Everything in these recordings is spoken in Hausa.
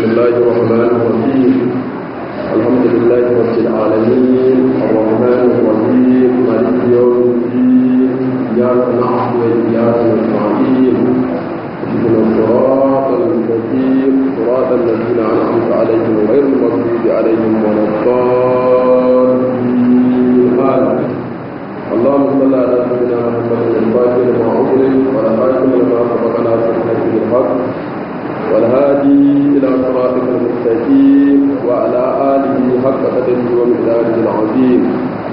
بسم الله الرحمن الرحيم الحمد لله رب العالمين الرحمن الرحيم مالك يوم الدين إياك نعبد وإياك نستعين اهدنا الصراط المستقيم صراط الذين أنعمت عليهم غير المغضوب عليهم ولا الضالين آمين اللهم صل على سيدنا محمد الفاتح لما أغلق والخاتم لما سبق ناصر الحق والهادي إلى صراطك المستقيم وعلى آله حق قدره ومقداره العظيم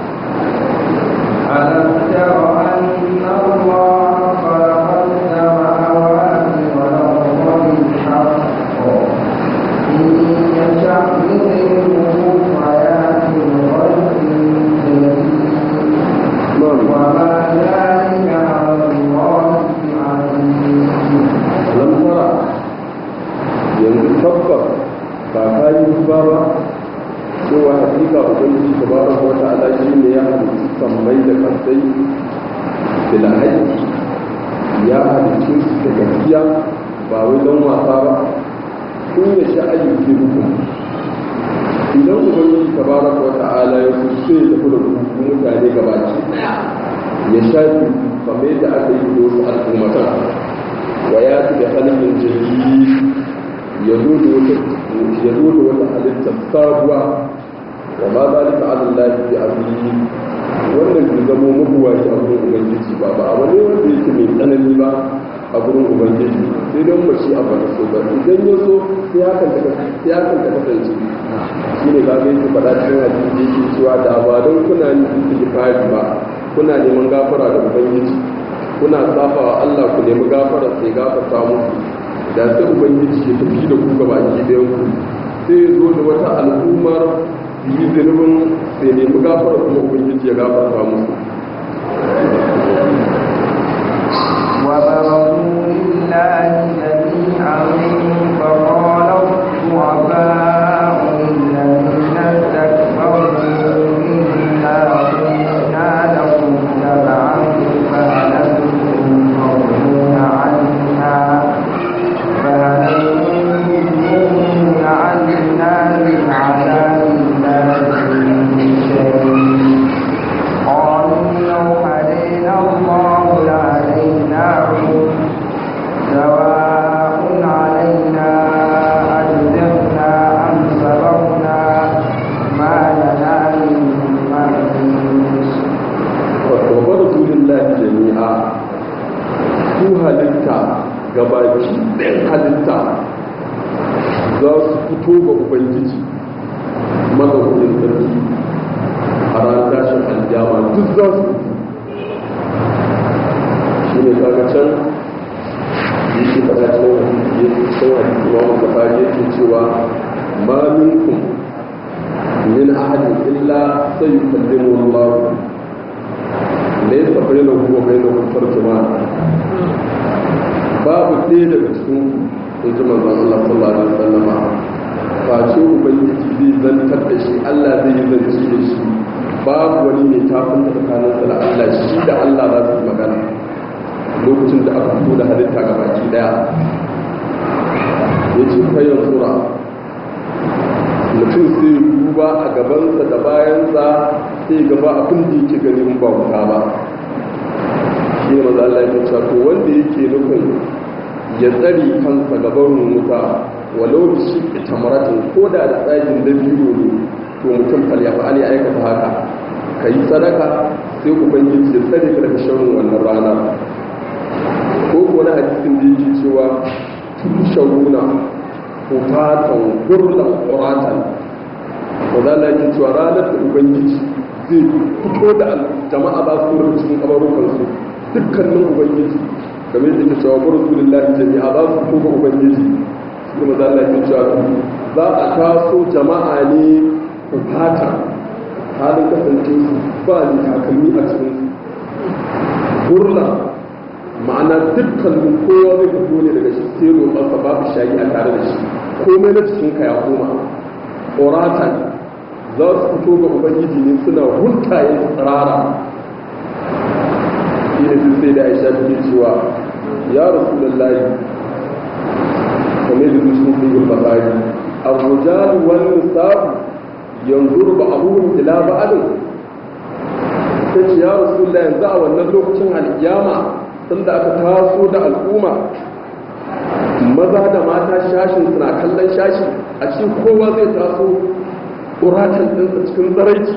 ألم تر أن الله خلق السماوات والأرض بالحق إن يشأ يذهبكم ويأتي بخلق جديد نعم وما ذلك على الله بعزيز lam tara yanzu tabbas ba ka yi duba ba cewa hakika ubangiji tabaraka wa ta'ala shi ne ya halitta sammai da kasai bil haqqi ya halitta su da gaskiya ba wai don wasa ba in ya sha ayyuki hukum idan ubangiji tabaraka wa ta'ala ya so sai ya tafi da ku mutane gabaki daya ya shafi kamar yadda aka yi da wasu al'ummatan wa ya fi da halin jirgi ya zo da wata halittar sabuwa wa ma za ta alin lafi a biyu wannan bai zamo mabuwa shi a gurin ubangiji ba ba abu ne wanda yake mai tsanani ba a gurin ubangiji sai don ba shi abu da so ba idan ya so sai hakan ta sai hakan ta kasance shi ne kaga yake faɗa cikin hadisi yake cewa da ba don kuna yin istighfari ba kuna neman gafara da ubangiji kuna safa wa Allah ku nemi gafara sai gafarta muku da sai ubangiji ya tafi da ku gaba ki da ku sai ya zo da wata al'ummar yi zunubin sai nemi gafara kuma ubangiji ya gafarta musu وبرزوا لله جميعا فقال الضعفاء للذين استكبروا إنا كنا لكم تبعا فهل أنتم مغنون عنا فهل أنتم عنا من عذاب الله من شيء قالوا لو هدينا الله لهديناهم سواء علينا أجزعنا أم صبرنا ما لنا من محيص wa rasulillahi jami'a su halitta gabaki ɗin halitta za su fito ga ubangiji mazaunin sarki a ranar tashin aljama duk za su shi ne kaga can yi shi faɗa cikin hadisi ya fi cikin hadisi ma wanda fari yake cewa ma minkum min ahadin illa sai yukallimu Allah laisa bai na kuma bai na kusur jama'a babu ɗaya daga cikin in ji manzan Allah sallallahu alaihi wasallama ba ce ubangiji zai zantar da shi Allah zai yi zance da shi babu wani mai tafin da tsakanin sa da Allah shi da Allah za su yi magana lokacin da aka fito da halitta ga baki daya ya ce kayan sura mutum sai duba a gabansa da bayansa sai gaba abin da yake gani in ba wuta ba shi ne maza Allah ya cewa to wanda yake nufin ya tsari kansa gaban wuta walau da shi tamaratin ko da da tsagin da biyu ne to mutum fal ya fa'ali aikata haka ka yi sadaka sai ubangiji ya tsare ka daga sharrin wannan rana ko ko na hadisin da yake cewa tusharuna kufatan gurlan ƙuratan wadda Allah yake cewa ranar da ubangiji zai fito da jama'a ba su wurin cikin kabarukansu dukkanin ubangiji game da ke cewa ba rasulullahi jami'a ba su fito ga ubangiji shi ma Allah yake cewa za a taso jama'a ne kufatan halin kasance su ba ni takalmi a cikin gurlan ma'ana dukkanin kowa zai fito ne daga shi sai roƙarsa babu shayi a tare da shi komai na cikinka ya koma oratan za su fito ga ubangiji ne suna huntaye tsirara shi ne su sai da aisha take cewa ya rasu lallahi kamar da su cikin bakari ar-rijal wal nisab yanzuru ba'dhum ila ba'd sai ya rasulullah yanzu a wannan lokacin alkiyama tunda aka taso da al'umma maza da mata shashin suna kallon shashi a cikin kowa zai taso ƙuratan ɗinsa cikin tsaraici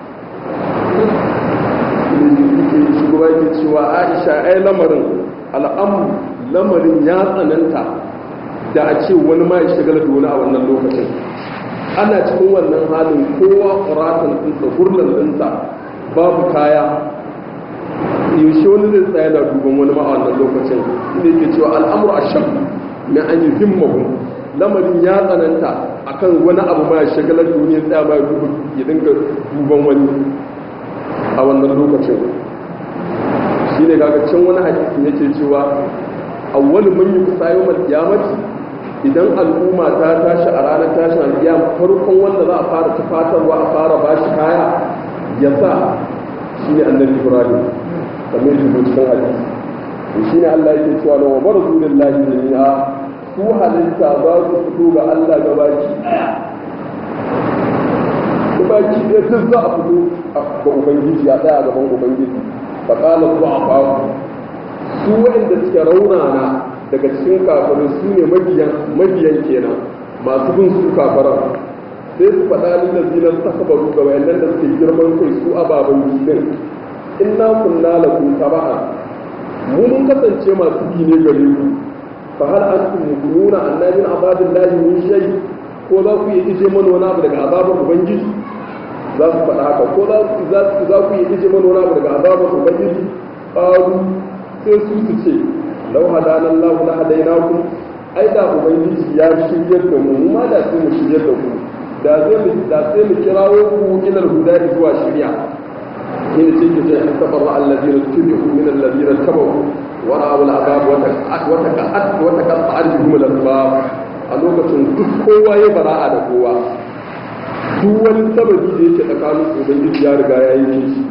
shugaba ke cewa aisha ai lamarin al'amu lamarin ya tsananta da a ce wani ma ya shigala da wani a wannan lokacin ana cikin wannan halin kowa ƙuratan ɗinsa gurnan ɗinsa babu kaya yaushe wani zai tsaya na duban wani ma a wannan lokacin ne ke cewa al'amur a shan na an yi himmahu lamarin ya tsananta akan wani abu ma ya shagalar duniya tsaya ma ya dinga duban wani a wannan lokacin shi ne kaga can wani hadisi yake cewa awwal man yuqsa yawmal qiyamati idan al'umma ta tashi a ranar tashin alƙiyama farkon wanda za a fara tufatarwa a fara bashi kaya ya sa shi ne annabi ibrahim kamar yadda cikin hadisi shi ne Allah yake cewa na wa barzu lillahi jami'a su halitta za su fito ga Allah gabaki gabaki ɗaya duk za a fito ga ubangiji a tsaya gaban ubangiji fa qala du'afa su waɗanda suke raunana daga cikin kafirai su ne mabiyan mabiyan kenan masu bin su kafiran sai su faɗa lil ladina takbaru ga wayannan da suke girman kai su ababan gidan inna kunna lakum taba'a mu mun kasance masu bi ne gare ku fa hal antum mukununa anna min azabillahi min shay ko za ku yi ije mana wani abu daga azabar ubangiji za su faɗa haka ko za ku za ku yi ije mana wani abu daga azabar ubangiji qalu sai su su ce law hadana Allah la hadainakum ai da ubangiji ya shiryar da mu ma da sai mu shiryar da ku da zai mu da sai mu kirawo ku ilal huda zuwa shirya حين تجد تبرأ الذين اتبعوا من الذين اتبعوا ورأوا العذاب وتقطعت بهم الأسباب a lokacin duk kowa ya bara'a da kowa duk wani sababi da yake tsakanin ubangiji ya riga ya yi shi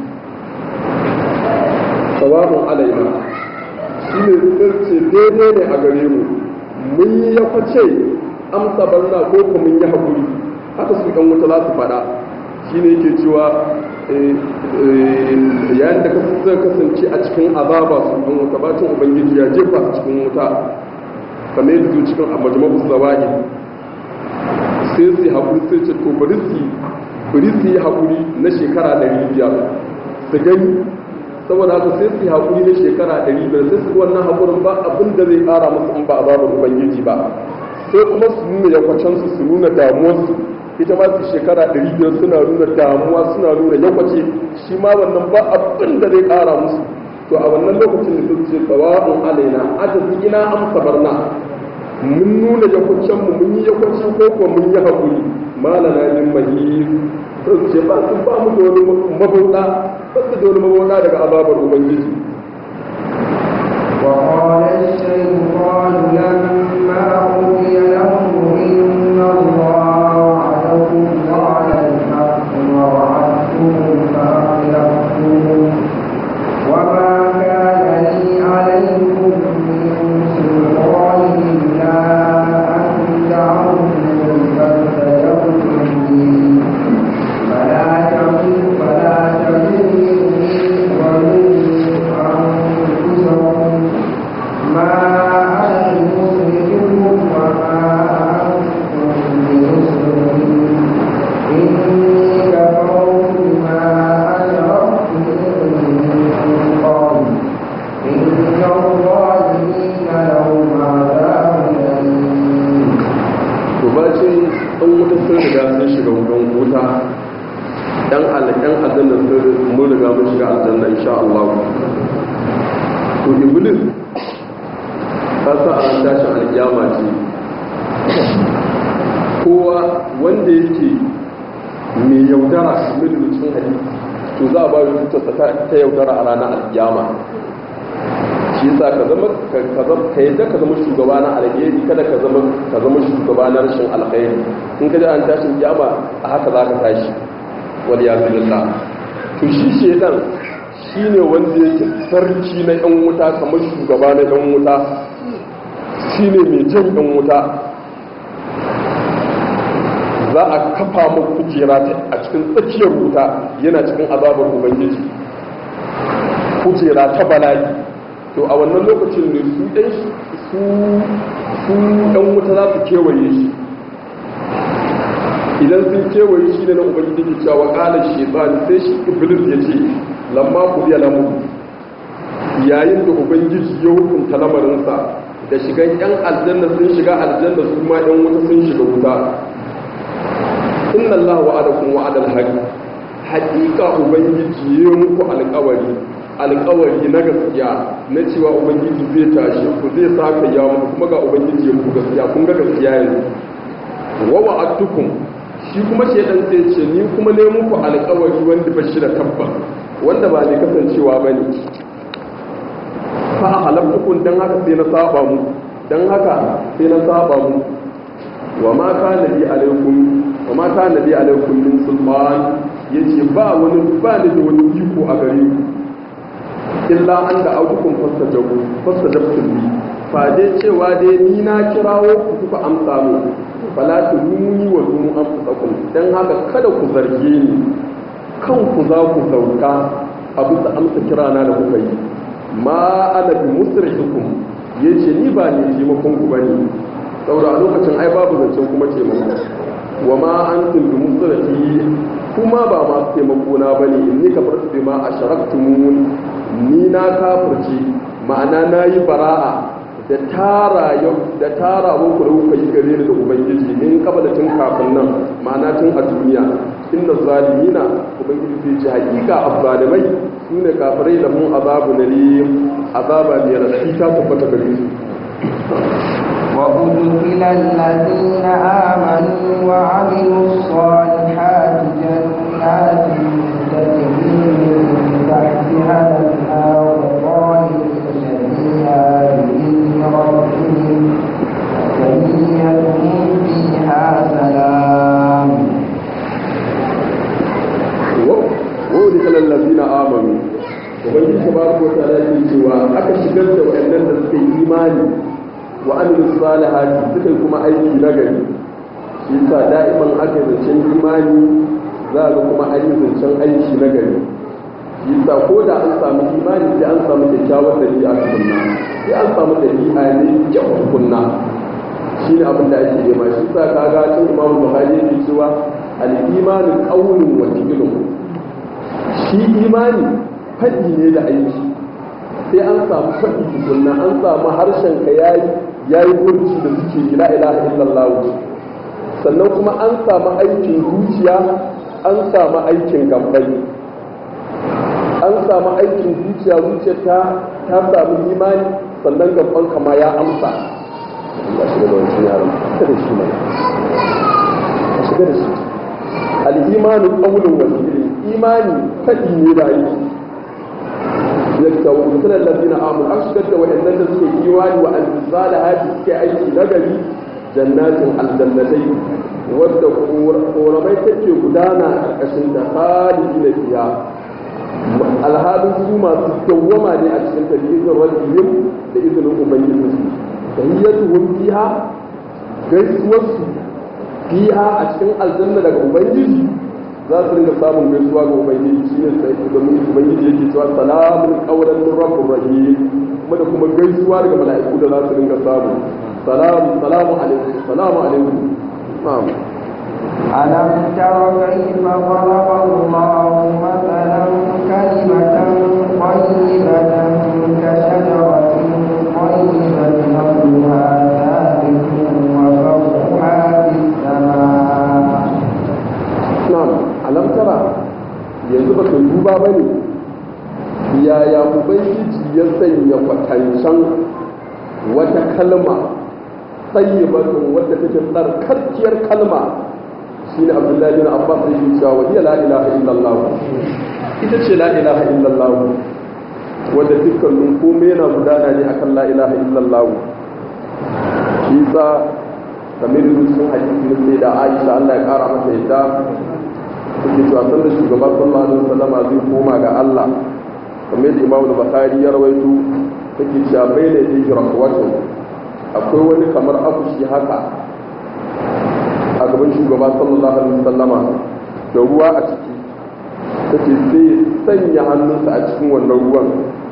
sawabun alaina shi ne ce daidai ne a gare mu mun yi ya kwace amsa barna ko kuma mun yi haƙuri haka su ɗan wuta za su faɗa shi ne yake cewa yayin da zai kasance a cikin azaba su ɗan wuta bacin ubangiji ya jefa su cikin wuta kamar yadda zuwa cikin majmabu zawani sai su yi haƙuri sai ce to bari su bari su yi haƙuri na shekara ɗari biyar su gani saboda haka sai su yi haƙuri na shekara ɗari biyar sai su wannan haƙurin ba abin da zai ƙara musu in ba azabar ubangiji ba sai kuma su nuna yakwacensu su nuna damuwarsu ita ma su shekara 500 suna nuna damuwa suna nuna yakwace shi ma wannan ba abin da zai kara musu to a wannan lokacin da sun ce tsawabin alaina ajazi ina amsa barna mun nuna yakwacen mu mun yi yakwace ko kuwa mun yi haƙuri malana min mahis sun ce ba su ba mu da wani mabauɗa ba su da wani mabauɗa daga azabar ubangiji وقال الشيطان لما قضي الأمر إن الله وعدكم وعد الحق ووعدتكم فأخلفتم وما كان لي عليكم من سلطان إلا أن دعوتكم فاستجبتم لي فلا تقل فلا تقولوا ولوا أنفسكم ما أنا بمصرخكم وما أنتم بمصرخي إني كفرت بما أشركتم من قبل إن الظالمين لهم عذاب أليم to bacin ɗan wuta sun riga sun shiga wutan wuta ɗan alaƙan aljanna sun mun riga mun shiga aljanna insha Allah to iblis ta sa a tashin alƙiyama ce kowa wanda yake mai yaudara mai da cikin hadisi to za a ba shi tutarsa ta yaudara a ranar alƙiyama shi yasa ka zama ka zama ka yadda ka zama shugaba na alheri kada ka zama ka zama shugaba na rashin alheri in ka ji an tashin kiyama a haka za ka tashi wal ya billah to shi shedan shine wanda yake sarki na yan wuta kamar shugaba na yan wuta shine mai jan yan wuta kafa mu kujera a cikin tsakiyar wuta yana cikin azabar ubangiji kujera ta bala'i to a wannan lokacin ne su ɗan su su ɗan wuta za su kewaye shi idan sun kewaye shi ne na ubangiji ke cewa ƙalar shaitan sai shi iblis ya ce lamma ku biya lamu yayin da ubangiji ya hukunta lamarinsa da shigan yan aljanna sun shiga aljanna su ma yan wuta sun shiga wuta inna Allah wa'adakum wa'adal haqq haqiqa ubangiji ya muku alƙawari alƙawari na gaskiya na cewa ubangiji zai tashi ku zai saka ya muku kuma ga ubangiji ya muku gaskiya kun ga gaskiya yanzu wa wa'adtukum shi kuma shedan sai ce ni kuma ne muku alƙawari wanda ba shi da tabbas wanda ba ne kasancewa bane fa halaftukun dan haka sai na saba mu dan haka sai na saba mu wa ma kana bi alaikum wa ma kana bi alaikum min sulman yace ba wani ba ni da wani iko a gare ku illa an da autukum fastajabu fastajabtum bi fa dai cewa dai ni na kirawo ku kuka amsa mu fala tuluni wa dunu anfusakum dan haka kada ku zarge ni kanku za ku sauka a bisa amsa kirana da kuka yi ma ana bi musrihukum yace ni ba ne taimakon ku bane saboda a lokacin ai babu zancen kuma taimako wa ma antum bi musrihi kuma ba ma taimako na bane inni kafartu bima asharaktumun ni na kafirce ma'ana nayi bara'a da tara yau da tara muku da kuka yi gare ni da ubangiji min kabala tun kafin nan ma'ana tun a duniya inna zalimina ubangiji zai ce hakika azzalimai su ne kafirai da mun azabu na azaba ne rashi ta tabbata gare su وأدخل الذين آمنوا وعملوا الصالحات جنات تجري من تحتها الأنهار خالدين فيها بإذن ربهم تحيتهم فيها سلام wani kalan lazina amanu ubangiji tabaraka wa ta'ala yake cewa aka shigar da wayannan da suka yi imani wa amilu salihati suka yi kuma aiki na gari shi yasa da'iman aka yi zancen imani za ga kuma an yi zancen aiki na gari shi yasa ko da an samu imani sai an samu kyakkyawar dabi'a tukunna sai an samu dabi'a ne kyau tukunna shi ne abin da ake nema shi yasa kaga cin imamu buhari yake cewa al-imanu qawlun wa fi'lun shi imani faɗi ne da aiki sai an samu faɗi tukunna an samu harshen ka yayi yayi gurci da suke la ilaha illallah sannan kuma an samu aikin zuciya an samu aikin gabbai an samu aikin zuciya zuciya ta ta samu imani sannan gaban kama ya amsa ba shi da wancan yaron ka da shi mai ka shiga da shi al-imanu qawlun wa imani faɗi ne da aiki yadda wa mutunan lalzina amur an shigar da waɗannan da suke imani wa al-zala haji suke aiki na gari jannatin aljannatai wadda koramai take gudana a ƙarƙashin da halin na fiya alhalin su masu dawwama ne a cikin ta izinin rabbihim da izinin ubangijinsu tahiyyatuhum fiha gaisuwarsu fiha a cikin aljanna daga ubangiji za su ringa samun gaisuwa ga ubangiji shi ne sai domin ubangiji yake cewa salamun qawlan min rabbir rahim kuma da kuma gaisuwa daga mala'iku da za su ringa samu salamu salamu alaikum salamu alaikum na'am ألم تر كيف ضرب الله مثلا كلمة طيبة كشجرة طيبة أصلها ثابت وفرعها في السماء na'am alam tara yanzu baka duba bane yaya ubangiji ya sanya kwatancan wata kalma tayyibatun wadda take tsarkarkiyar kalma shine abdullahi bin abbas yake cewa wa hiya la ilaha illallah ita ce la ilaha illallah wadda dukkanin komai yana gudana ne akan la ilaha illallah shi sa kamar sun hadisi na sai da aisha Allah ya kara mata yadda suke cewa sanda shugaba sallallahu alaihi wasallama zai koma ga Allah kamar yadda Imam Bukhari ya rawaito take cewa bai da hijra wato akwai wani kamar akushi haka a gaban shugaba sallallahu alaihi wasallama da ruwa a ciki take sai sanya hannunsa a cikin wannan ruwan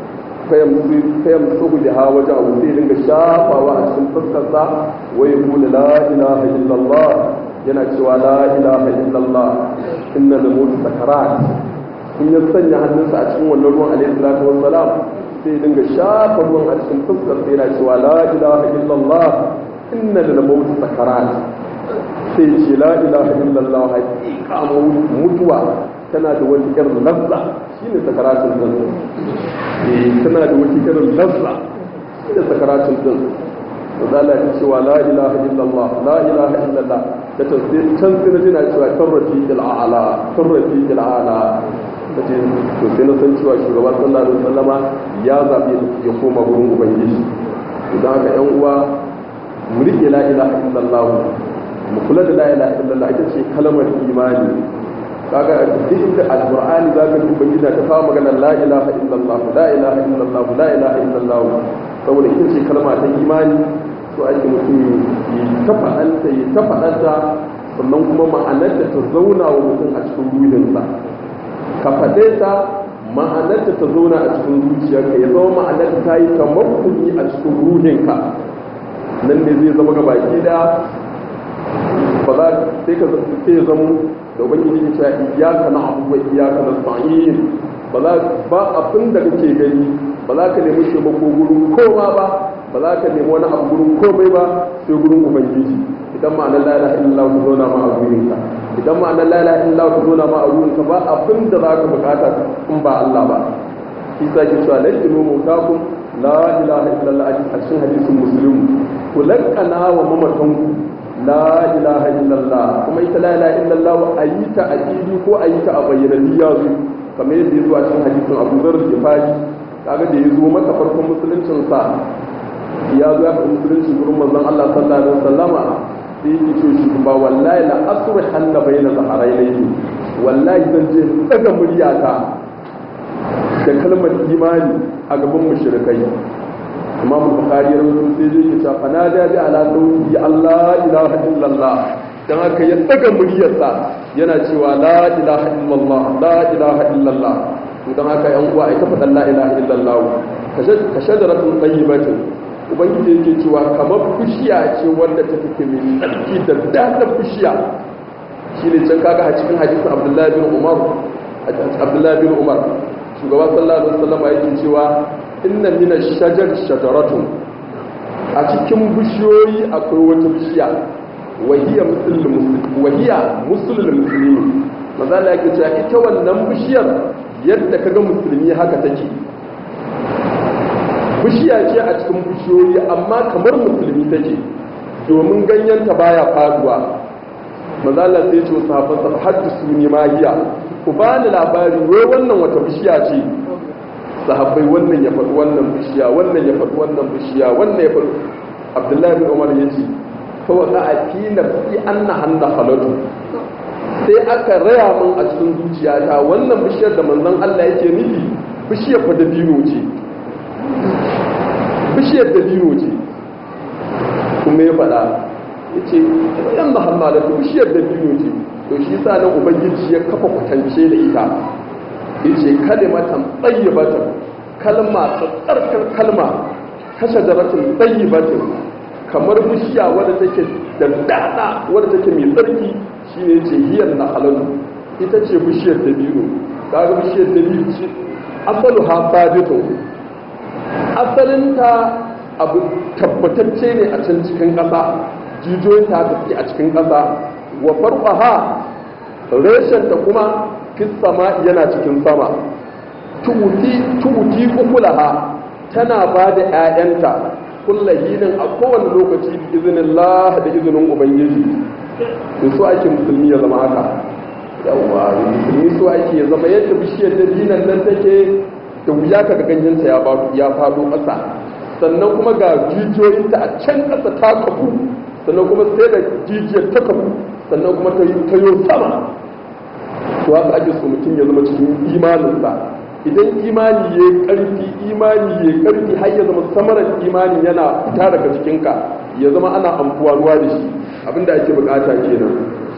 fayam tsohu da ha wajen abu sai dinga shafawa a cikin fuskarsa wai kula la ilaha illallah yana cewa la ilaha illallah inna da mutu sakarat in ya sanya hannunsa a cikin wannan ruwan alaihi salatu wassalam sai dinga shafa ruwan a cikin fuskarsa yana cewa la ilaha illallah inna da mutu sakarat sai ce la ilaha illallah haƙiƙa mutuwa tana da wani irin lazza shine sakaratun din eh tana da wani irin lazza shine sakaratun din zala ta cewa la ilaha illallah la ilaha illallah ta tafsir can sai na jina cewa tarrafi il'ala tarrafi il'ala ta ce to sai na san cewa shugaban sallallahu alaihi wasallama ya zabi ya koma gurin ubangiji idan haka yan uwa mu rike la ilaha illallah mu kula da la ilaha illallah ita ce kalmar imani kaga duk inda alqur'ani zaka ji ubangiji ta kawo magana la ilaha illallah la ilaha illallah la ilaha illallah saboda ita ce kalma ta imani to ake mutum yi ta faɗanta yi ta faɗanta sannan kuma ma'anar da ta zauna wa mutum a cikin ruhinsa ka faɗe ta ma'anar da ta zauna a cikin zuciyarka ya zama ma'anar ta yi tamakkuni a cikin ruhinka nan ne zai zama gabaki da ba za sai ka sai ya zama da ubangiji ya ce iyaka na abu wa iyaka na sa'in ba za ba abin da kake gani ba za ka nemi taimako gurin koma ba ba za ka nemi wani abu gurin komai ba sai gurin ubangiji idan ma'anar la ilaha illallah ku zauna ma a gurin ka idan ma'anar la ilaha illallah ku zauna ma a gurin ka ba abin da za ka bukata in ba Allah ba shi sa ke cewa lakinu mutakum la ilaha illallah a cikin hadisin muslim ku lakkana wa mamatanku la ilaha illallah kuma ita la ilaha illallah a yi ta a fili ko a yi ta a bayyana ya zo kamar yadda ya zo a cikin hadisin abu zar jifari kaga da ya zo maka farkon musuluncin sa ya zo ya faɗi musulunci gurin manzon Allah sallallahu alaihi wasallama sai yake ce shi ba wallahi la asru hanna bayna zaharaihi wallahi zan je daga muryata da kalmar imani a gaban mushrikai imam bukhari ya rawaito sai dai ya ce fa na da bi ala sauti Allah ilaha illallah dan haka ya daga muryarsa yana cewa la ilaha illallah la ilaha illallah to dan haka yan uwa ai ta faɗan la ilaha illallah ka shajaratun tayyibatin ubangiji yake cewa kamar fushiya ce wanda ta fi mai tsarki da daɗin fushiya shine can kaga a cikin hadisin abdullahi bin umar abdullahi bin umar shugaba sallallahu alaihi wasallam yake cewa inna mina shajar shajaratun a cikin bishiyoyi akwai wata bishiya wahiya musulun musulmi maza da yake cewa ita wannan bishiyar yadda kaga musulmi haka take bishiya ce a cikin bishiyoyi amma kamar musulmi take domin ganyenta baya faduwa maza Allah sai ce wasu hafansa haddisu ne magiya ku ba ni labari wai wannan wata bishiya ce sahabbai wannan ya faɗi wannan bishiya wannan ya faɗi wannan bishiya wannan ya faɗi abdullahi bin umar ya ce kawai za a fi nafsi an na hannu halatu sai aka raya min a cikin zuciyata wannan bishiyar da manzon Allah yake nufi bishiyar fa dabino ce bishiyar dabino ce kuma ya faɗa ya ce yan da hannu bishiyar dabino ce to shi sa nan ubangiji ya kafa kwatance da ita yace kalimatan tayyibatan kalma tsarkar kalma kashe daratin tayyibatin kamar bishiya wadda take da dada wadda take mai tsarki shine yace hiyar na halalu ita ce bishiyar dabino kaga bishiyar dabino ce asalu ha sabitu asalinta abu tabbatacce ne a can cikin ƙasa jijiyoyin ta tafi a cikin ƙasa wa farqaha reshen ta kuma fis sama yana cikin sama tubuti ukulaha tana ba da ‘ya'yanta kullahinin a kowane lokaci da izinin Allah da izinin Ubangiji da su ake musulmi ya zama haka yawwa musulmi su ake ya zama yadda bishiyar da dinan nan take da wuya ka ga ganyensa ya faɗo ƙasa sannan kuma ga jijiyoyinta a can ƙasa ta kafu sannan kuma sai da jijiyar ta kafu sannan kuma ta yi sama to haka ake so mutum ya zama cikin imaninsa idan imani ya karfi imani ya karfi har ya zama samarar imani yana fita daga cikinka ya zama ana amfuwa ruwa da shi abinda ake bukata kenan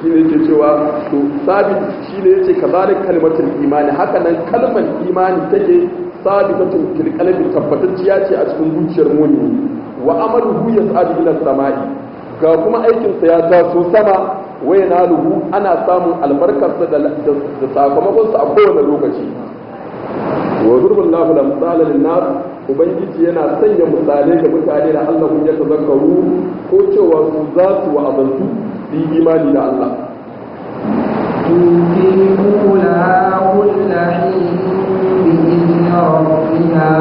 shi ne yake cewa to sabit shi ne yace kazalik kalmatul imani haka nan kalmar imani take sabitatun fil qalbi tabbatacciya ce a cikin zuciyar mu'mini wa amaluhu yas'adu ila samai ga kuma aikin sa ya taso sama wa yanaluhu ana samun albarkarsa da da sakamakon sa a kowane lokaci wa zurbin lahu da misalin linnas ubangiji yana sanya misalai ga mutane da Allah ya tazakkaru ko cewa su za su wa'azantu su yi imani da Allah تنفقونها كل حين بإذن ربها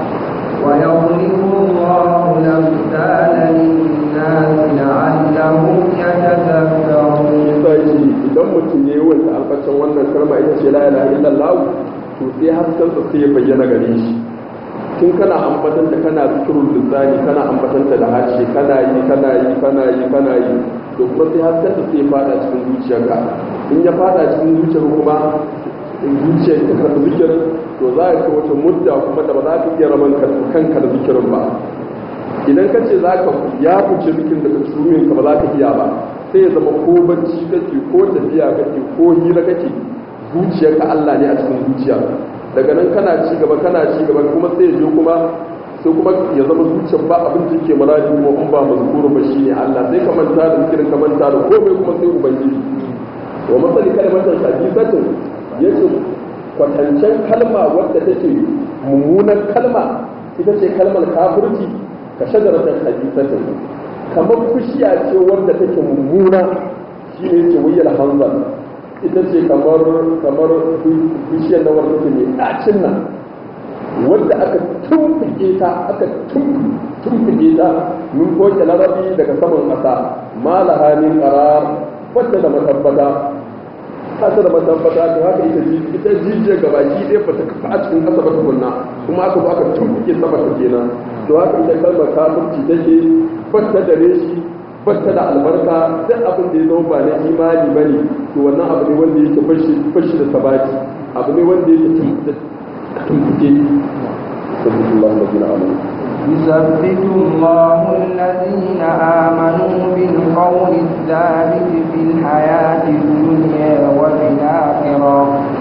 ويضرب الله الأمثال للناس لعلهم يتذكرون sai idan mutum ya yi wanda alfacin wannan kalma ita ce la ilaha illallah to sai hasken sa sai ya bayyana gare shi tun kana ambatan da kana zikirul lisani kana ambatan da harshe kana yi kana yi kana yi kana yi to kuma sai hasken sa sai ya fada cikin zuciyarka in ya fada cikin zuciyar kuma zuciyar ta karɓi zikirin to za ka wata mudda kuma da ba za ka iya raman kanka da zikirin ba idan ka ce za ka ya fice zikirin daga tsurumin ka ba za ka iya ba sai ya zama ko bacci kake ko tafiya kake ko hira kake zuciyarka Allah ne a cikin zuciya daga nan kana ci gaba kana ci gaba kuma sai ya je kuma sai kuma ya zama zuciyar ba abin da yake muradi kuma in ba mazkuru ba shine Allah sai ka manta da zikirin ka manta da komai kuma sai ubangiji wa masali kalmatar hadisatin yace kwatancen kalma wadda take mummunar kalma ita ce kalmar kafirci ka shagaratar hadisatin kamar fushiya ce wanda take mummuna shi ne ce wuyar hanzar ita ce kamar kamar bishiyar na wanda take mai ɗacin nan wanda aka tumfuke ta aka tumfuke ta min koke larabi daga saman ƙasa malaha min qarar wacce da matabbata ta da matabbata to haka ita ji ita jijiyar gabaki ɗaya ba ta kafa a cikin ƙasa ba tukunna kuma aka zo aka tumfuke sama ta kenan to haka ita kalmar kafirci take batta da reshi batta da albarka duk abin da ya zama ba na imani ba ne to wannan abu ne wanda yake fashi da sabaki abu ne wanda yake tumfuke sallallahu alaihi wa sallam يثبت الله الذين آمنوا بالقول الثابت في الحياة الدنيا وفي الآخرة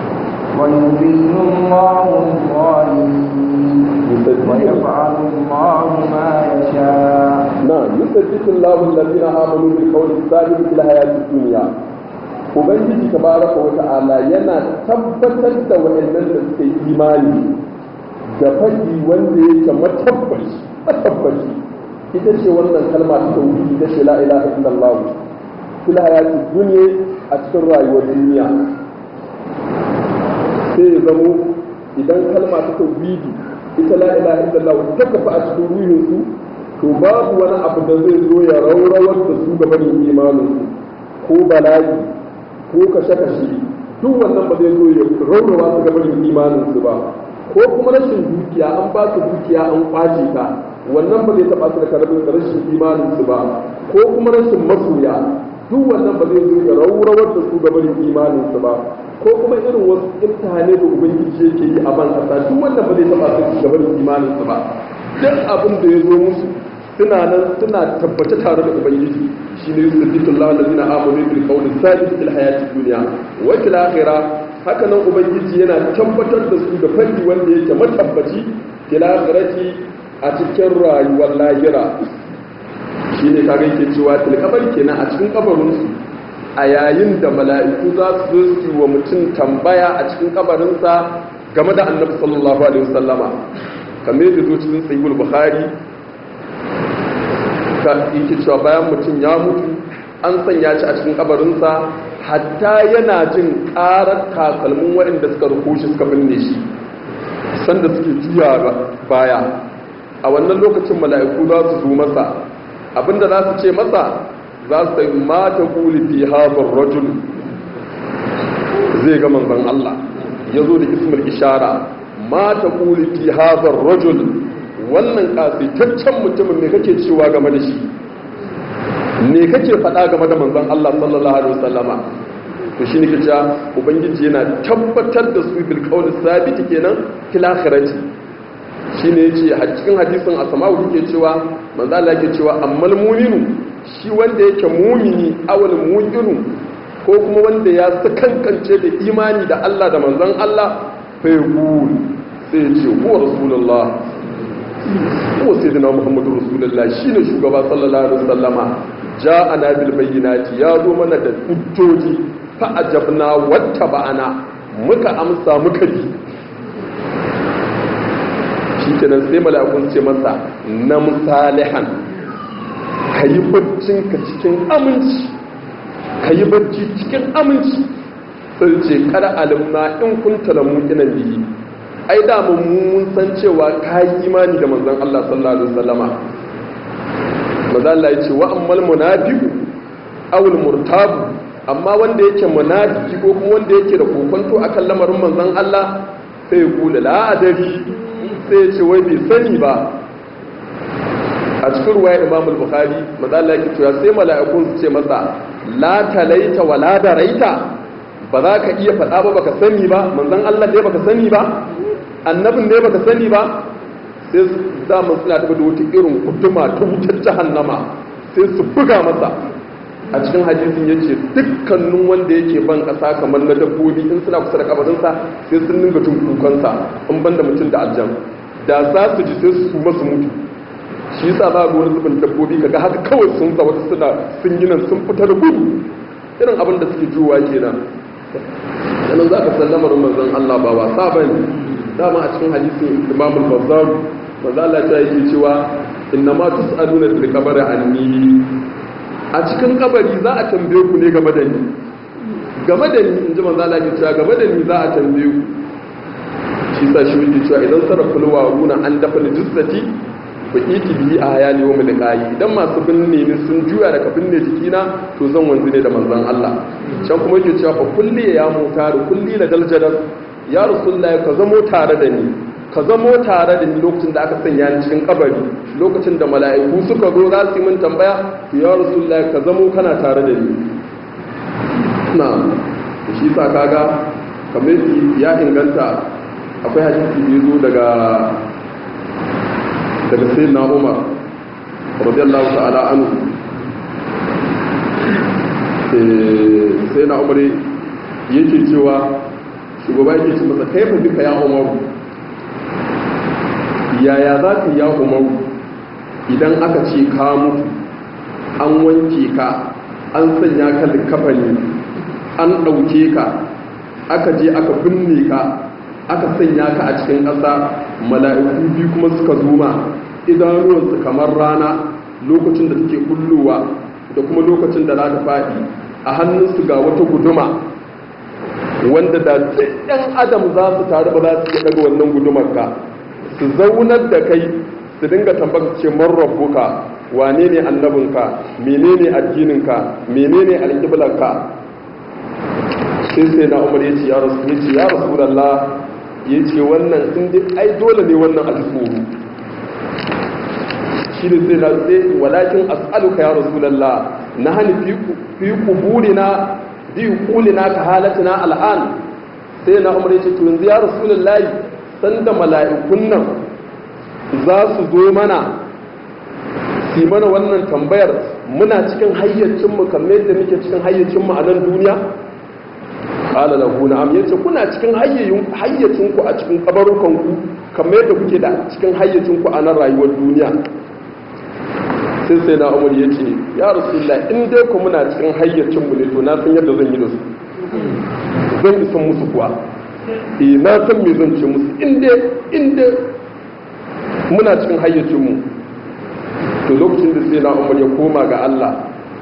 ويذل الله الظالمين ويفعل الله ما يشاء نعم يثبت الله الذين آمنوا بالقول الثابت في الحياة الدنيا Ubangiji tabaraka wa ta'ala yana tabbatar da waɗannan da suka yi imani da faɗi wanda yake matabbaci matabbaci ita ce wannan kalma ta tauhidi ita ce la ilaha illallah fil hayati dunya a cikin rayuwar duniya sai ya zamo idan kalma ta tauhidi ita la ilaha illallah ta kafa a cikin ruhin su to babu wani abu da zai zo ya raurawar da su ga barin imanin su ko bala'i ko kashe-kashe duk wannan ba zai zo ya raurawa su ga barin imanin su ba ko kuma rashin dukiya an ba su dukiya an kwace ta wannan ba zai taba su da karbin rashin imanin su ba ko kuma rashin masoya duk wannan ba zai zo ya raurawar da su ga barin imanin su ba ko kuma irin wasu imtihane da ubangiji yake yi a ban kasa duk wannan ba zai taba su ga barin imanin su ba duk abin da ya zo musu suna nan suna tabbace tare da ubangiji shine yusabbitullahu allazina amanu bil qawli thabit fil hayati dunya wa fil akhirah haka nan ubangiji yana tabbatar da su da fanni wanda yake matabbaci fil akhirati a cikin rayuwar lahira shine kaga yake cewa til kabari kenan a cikin kabarin su a yayin da mala'iku za su zo su wa mutum tambaya a cikin kabarinsa game da annabi sallallahu alaihi wasallama kamar yadda zo cikin sahihul bukhari ka yake cewa bayan mutum ya mutu an sanya shi a cikin kabarinsa hatta yana jin karar takalmin waɗanda suka ruko shi suka binne shi sanda suke juya baya a wannan lokacin mala'iku za su zo masa abinda za su ce masa za su sai mata kuli fi hazar rajul zai ga manzon Allah ya zo da ismul ishara mata kuli fi hazar rajul wannan kasitaccen mutumin ne kake cewa game da shi ne kake faɗa game da manzon Allah sallallahu alaihi wasallama to shine ke cewa ubangiji yana tabbatar da su bil qawl sabit kenan fil akhirati shine yace a cikin hadisin asma'u yake cewa manzo Allah yake cewa ammal mu'minu shi wanda yake mu'mini awal mu'minu ko kuma wanda ya sakankance da imani da Allah da manzon Allah fa yaqul sai ce huwa rasulullah huwa sayyidina muhammadu rasulullah shine shugaba sallallahu alaihi wasallama ja'ana bil bayyinati ya zo mana da hujjoji fa ajabna wattaba'ana muka amsa muka bi shikenan sai mala'ikun ce masa na musalihan kayi baccin ka cikin aminci kayi bacci cikin aminci sai ce kada alimna in kunta la muqinan bihi ai da mun san cewa kayi imani da manzon Allah sallallahu alaihi wasallama maza Allah ya ce wa ammal munafiqu aw al murtabu amma wanda yake munafiki ko kuma wanda yake da kokonto akan lamarin manzon Allah sai ya kula la adari sai ya ce wai bai sani ba a cikin ruwaya Imam al-Bukhari maza Allah ya ce sai mala'ikun su ce masa la talaita wa la daraita ba za ka iya faɗa ba baka sani ba manzon Allah ne baka sani ba annabin ne baka sani ba sai zaman suna tafi da wata irin kuduma ta wutar jahannama sai su buga masa a cikin hadisin ya ce dukkanin wanda yake ban ƙasa kamar na dabbobi in suna kusa da kabarinsa sai sun ninga tun kukansa in ban da mutum da aljan da za su ji sai su masu mutu shi yasa za ga wani zubin dabbobi kaga haka kawai sun sa wata suna sun yi nan sun fita da gudu irin abin da suke juwa kenan yanan za ka san lamarin manzon Allah ba wasa bane dama a cikin hadisin Imam al-Bazzar manzo Allah ta yake cewa inna ma tus'aluna fil qabri anni a cikin kabari za a tambaye ku ne game da ni game da ni inji manzo Allah ya cewa game da ni za a tambaye ku shi sa shi yake cewa idan saraful waruna an dafa jissati ku iki bi a hayali wa mulqayi idan masu binne ni sun juya daga binne jikina to zan wanzu ne da manzon Allah can kuma yake cewa fa kulli ya mutar kulli la daljadar ya rasulullahi ka zamo tare da ni ka zamo tare da ni lokacin da aka sanya ni cikin kabari lokacin da mala'iku suka zo za su yi min tambaya ya rasulullahi ka zamo kana tare da ni na shi sa kaga kamar ya inganta akwai hadisi da zo daga daga sayyidina Umar radiyallahu ta'ala anhu sai na umar yake cewa shugaba yake ce masa kai fa duka ya umaru yaya za ka ya umaru idan aka ce ka mutu an wanke ka an sanya ka likafani an ɗauke ka aka je aka binne ka aka sanya ka a cikin ƙasa mala'iku biyu kuma suka zuma idanuwansu kamar rana lokacin da take kullowa da kuma lokacin da za ta faɗi a hannunsu ga wata guduma wanda da duk ɗan adam za su taru ba za su iya daga wannan gudumar ka su zaunar da kai su dinga tambaka ce man rabbuka wane ne annabinka menene addininka menene alƙiblarka sai sai na umar ya ce ya rasu ya ce ya rasulallah ya ce wannan sun dai ai dole ne wannan a tsoro shi ne sai na sai walakin as'aluka ya rasulallah na hani fi kuburina bi kulina ka halatina al'an sai na umar ya ce to yanzu ya rasulullahi sanda mala'ikun nan za su zo mana su mana wannan tambayar muna cikin hayyacinmu kamar yadda muke cikin hayyacinmu a nan duniya qala lahu na'am yace kuna cikin hayyacinku a cikin kabarukanku kamar yadda kuke da cikin hayyacinku a nan rayuwar duniya sai sai na umar ya ce ya rasulullah in dai ku muna cikin hayyacinmu ne to na san yadda zan yi da su zan isan musu kuwa eh na san me zan ce musu in dai in dai muna cikin hayyacinmu to lokacin da sai na umar ya koma ga Allah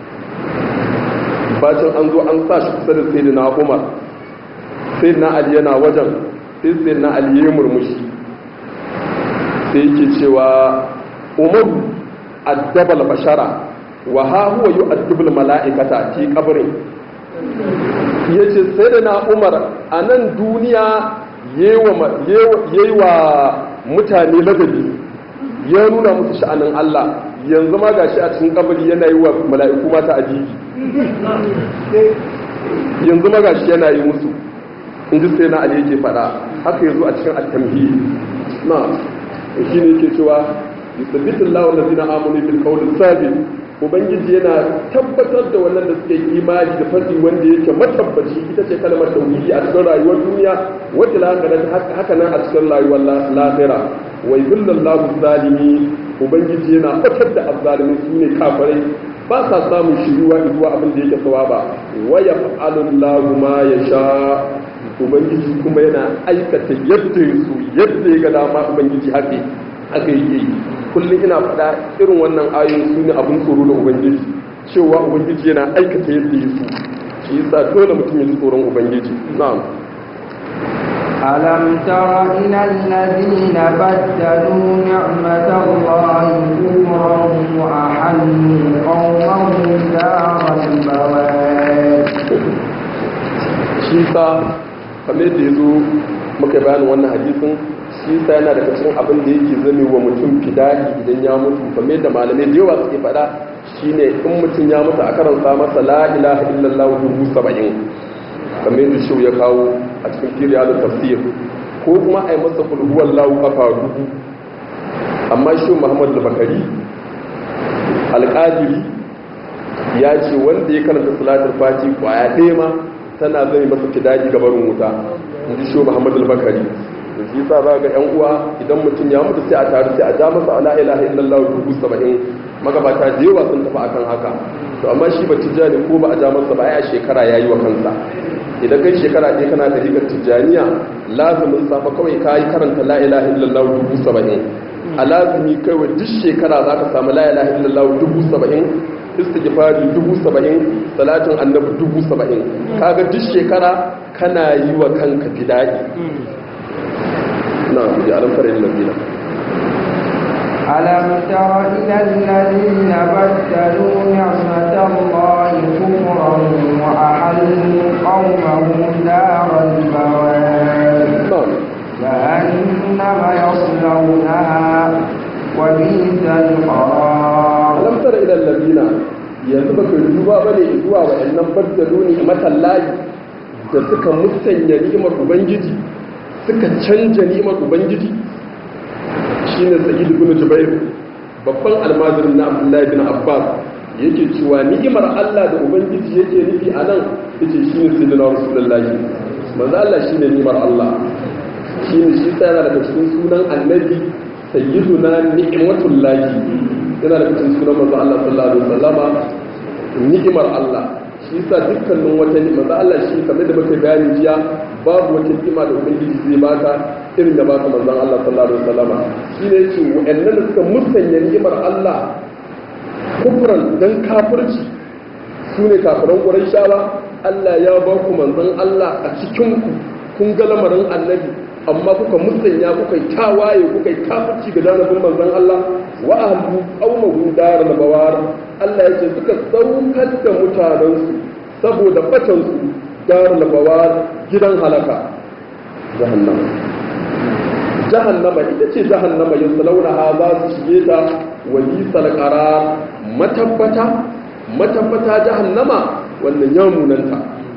bacin an zo an sa shi kusa da sai na umar sai na ali yana wajen sai sai na ali ya murmushi sai yake cewa umaru addabal bashara wa ha huwa yu'addibul mala'ikata fi qabrin yace sai da na Umar a nan duniya yayi wa mutane ladabi ya nuna musu sha'anin Allah yanzu ma gashi a cikin kabari yana yi wa mala'iku mata ajibi yanzu ma gashi yana yi musu in ji sai na Ali yake fada haka yazo a cikin at-tamhid na shi ne yake cewa yusabbitu Allahu allazina amanu bil qawli sabit ubangiji yana tabbatar da wannan da suke imani da fadi wanda yake matabbaci ita ce kalmar tauhidi a cikin rayuwar duniya wacce lahira haka nan a cikin rayuwar lahira wa yudillallahu zalimi ubangiji yana fatar da azzalimi su ne kafirai ba sa samun shiruwa zuwa abin da yake sawaba wa yaf'alullahu ma yasha ubangiji kuma yana aikata yadda su yadda ya ga dama ubangiji haka haka yake yi kullum ina faɗa irin wannan ayoyin su ne abin tsoro da ubangiji cewa ubangiji yana aikata yadda ya so shi yasa dole mutum ya ji tsoron ubangiji na'am ألم تر إلى الذين بدلوا نعمة الله كفرا وأحلوا قومهم دار البوار shi sa kamar da ya zo muka bayanin wannan hadisin shi sa yana daga cikin abin da yake zame wa mutum fidaki idan ya mutu kamar da malamai da yawa suke faɗa shine in mutum ya mutu a karanta masa la ilaha illallah dubu saba'in kamar yadda shi ya kawo a cikin firiya da tafsir ko kuma a yi masa kulhuwar lawu kafa dubu amma shi muhammadu da bakari alƙadiri ya ce wanda ya karanta salatul fati kwaya ɗaya ma tana zai masa fidaji gabarin wuta in ji shi muhammadu bakari da shi sa za ga yan uwa idan mutum ya mutu sai a taru sai a ja masa ala ilaha illallah dubu saba'in magabata da yawa sun tafi akan haka to amma shi ba tijjani ko ba a ja masa ba ya shekara ya yi wa kansa idan kai shekara ɗaya kana da rigar tijjaniya lazumin safa kawai ka yi karanta la ilaha illallah dubu saba'in a lazumi kawai duk shekara za ka samu la ilaha illallah dubu saba'in istighfari dubu saba'in salatin annabi dubu saba'in kaga duk shekara kana yi wa kanka fida'i na ji alamfar yin labina ألم تر إلى الذين بدلوا نعمة الله كفرا وأحلوا قومهم دار البوار جهنم يصلونها وبئس القرار ألم تر إلى الذين yanzu baka duba bane zuwa wa'annan baddalu ne matallahi da suka musanya ni'imar ubangiji suka canja ni'imar ubangiji shine sayyid ibn jubair babban almajirin na abdullahi bin abbas yake cewa ni'imar Allah da ubangiji yake nufi a nan yace shine sayyidina rasulullahi manzo Allah shine ni'imar Allah shine shi sai yana daga cikin sunan annabi sayyiduna ni'matullahi yana daga cikin sunan manzo Allah sallallahu alaihi wasallama ni'imar Allah shi yasa dukkanin wata ni'ima da Allah shi kamar da muka bayani jiya babu wata ni'ima da ubangiji zai baka irin da baka manzon Allah sallallahu alaihi wasallama shine yace wa'annan da suka musanya ni'imar Allah kufran dan kafirci sune kafiran Qurayshawa Allah ya ba ku manzon Allah a cikin ku kun ga lamarin annabi amma kuka musanya kuka yi tawaye kuka yi kafirci ga janibin manzon Allah wa ahlu qaumahu daral bawar Allah yake suka saukar da mutanensu saboda batansu daral bawar gidan halaka jahannama jahannama ita ce jahannama yin salaunaha za su shige ta walisal qarar matabbata matabbata jahannama wannan ya munanta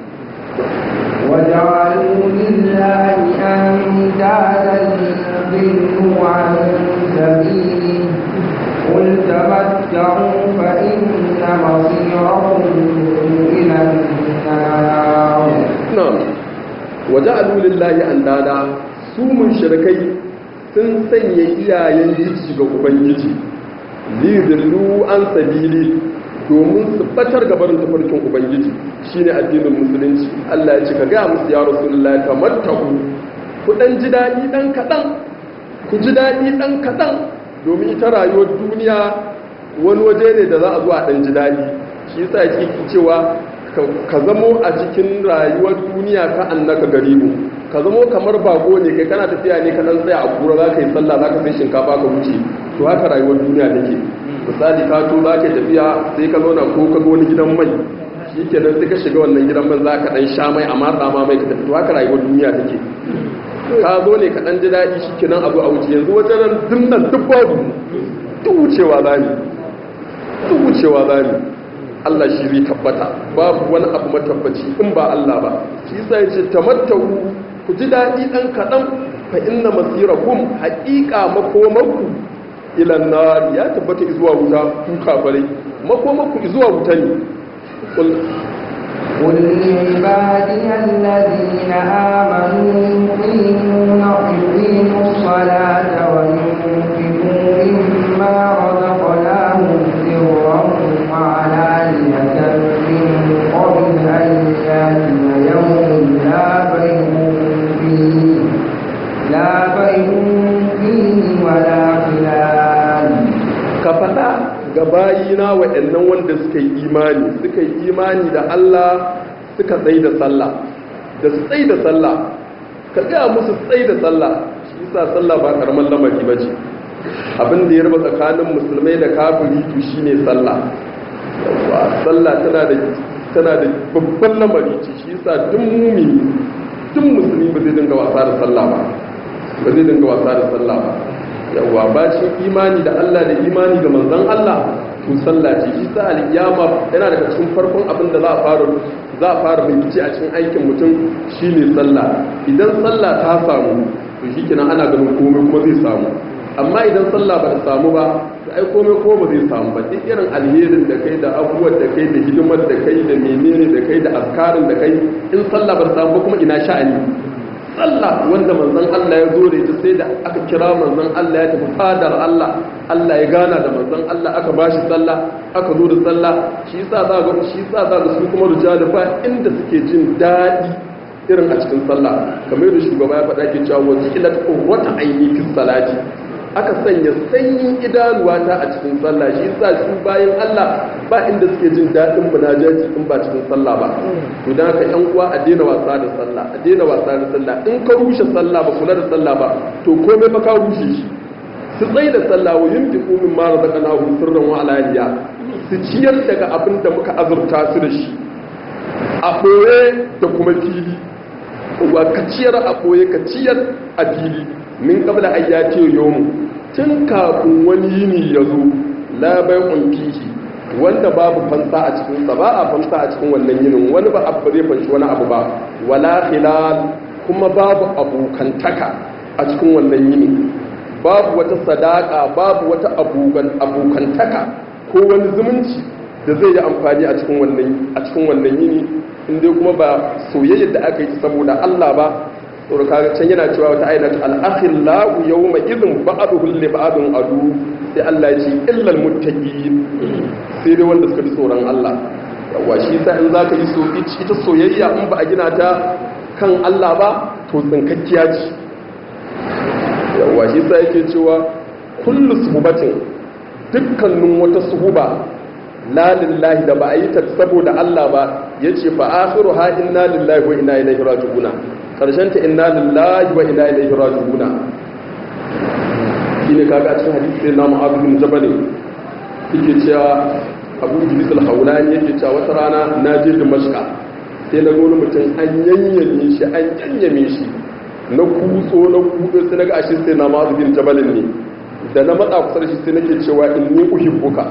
وجعلوا لله أندادا ليضلوا عن سبيله قل تمتعوا فإن مصيركم إلى النار نعم وجعلوا لله أندادا su mushrikai sun sanya iyayen jiji ga ubangiji lidillu an sabili domin su batar gabarin tafarkin ubangiji shine addinin musulunci Allah ya ce ka gaya musu ya rasulullahi tamattaku ku dan ji dadi dan kadan ku ji dadi dan kadan domin ita rayuwar duniya wani waje ne da za a zo a dan ji dadi shi yasa yake cewa ka zamo a cikin rayuwar duniya ka annaka garibu ka zamo kamar bago ne kai kana tafiya ne ka dan tsaya a kura za ka yi sallah za ka sai shinkafa ka wuce to haka rayuwar duniya take misali ka to za ka tafiya sai ka zauna ko ka ga wani gidan mai shi ke nan sai ka shiga wannan gidan man za ka dan sha mai a matsa ma mai ka tafi to haka rayuwar duniya take ka zo ne ka dan ji daɗi shi ke nan abu a wuce yanzu wajen nan dinnan duk babu duk wucewa za ni duk wucewa za ni Allah shi zai tabbata babu wani abu matabbaci in ba Allah ba shi yasa yace tamattahu ku ji daɗi ɗan kaɗan fa inna masirakum haƙiƙa makomanku ilan nar ya tabbata zuwa wuta ku kafirai makomaku zuwa wuta ne قل لعبادي الذين آمنوا يقيمون يقيموا الصلاة وينفقوا مما رزقناهم سرا وعلانية من قبل أن يأتي يوم لا بيع فيه لا بيع فيه ولا خلال ka faɗa ga bayina waɗannan wanda suka yi imani suka yi imani da Allah suka tsaye da sallah da su tsaye da sallah ka gaya musu tsaye da sallah shi yasa sallah ba karamar lamari ba ce abin da ya raba tsakanin musulmai da kafiri to shine sallah yawa sallah tana da tana da babban lamari ce shi yasa duk mumini duk musulmi ba zai dinga wasa da sallah ba ba zai dinga wasa da sallah ba yawa bacin imani da Allah da imani da manzon Allah to sallah ce shi sa al-qiyama yana daga cikin farkon abin da za a fara za a fara bincike a cikin aikin mutum shine sallah idan sallah ta samu to shikenan ana ganin komai kuma zai samu amma idan sallah ba ta samu ba to ai komai ko ba zai samu ba duk irin alherin da kai da abubuwan da kai da hidimar da kai da menene da kai da azkarin da kai in sallah ba ta samu ba kuma ina sha'ani sallah wanda manzon Allah ya zo da ita sai da aka kira manzon Allah ya tafi fadar Allah Allah ya gana da manzon Allah aka bashi sallah aka zo da sallah shi yasa za ga shi yasa za ga su kuma rijalu fa inda suke jin dadi irin a cikin sallah kamar yadda shugaba ya faɗa ke cewa wajilat qurrata aini fi salati aka sanya sanyin idanuwa ta a cikin sallah shi yasa su bayan Allah ba inda suke jin daɗin munajaji in ba cikin sallah ba to dan haka ƴan uwa a daina wasa da sallah a daina wasa da sallah in ka rushe sallah ba kula da sallah ba to komai fa ka rushe shi su tsaye da sallah wa yunfiqu mimma razaqnahum sirran wa alaniya su ciyar daga abin da muka azurta su da shi a ɓoye da kuma fili wa ka ciyar a ɓoye ka ciyar a fili min kabla an ya ce yomu tun kafin wani yini ya zo labai fihi wanda babu fansa a cikinsa ba a fansa a cikin wannan yinin wani ba abu zai fanshi wani abu ba wala hilal kuma babu abokantaka a cikin wannan yini babu wata sadaka babu wata abokantaka ko wani zumunci da zai yi amfani a cikin wannan a cikin wannan yini inda kuma ba soyayyar da aka yi saboda Allah ba tsoro kaga can yana cewa wata ayyana al-akhillahu yawma idhin ba'duhu li ba'dun adu sai Allah ya ce illal muttaqin sai dai wanda suka ji tsoron Allah yawa shi sa in zaka yi so ita soyayya in ba a gina ta kan Allah ba to tsinkakkiya ce yawa shi sa yake cewa kullu suhubatin dukkanin wata suhuba la lillahi da ba a yi ta saboda Allah ba yace fa akhiru ha inna lillahi wa inna ilaihi raji'una karshen ta inna lillahi wa inna ilaihi raji'una shine kaga a cikin hadisi na Mu'adh bin Jabal yake cewa Abu Idris al-Hawlani yake cewa wata rana na je Damascus sai na gona mutum an yanyame shi an yanyame shi na kutso na kudo sai naga ashe sai na Mu'adh bin Jabal ne da na matsa kusa da shi sai nake cewa inni uhibbuka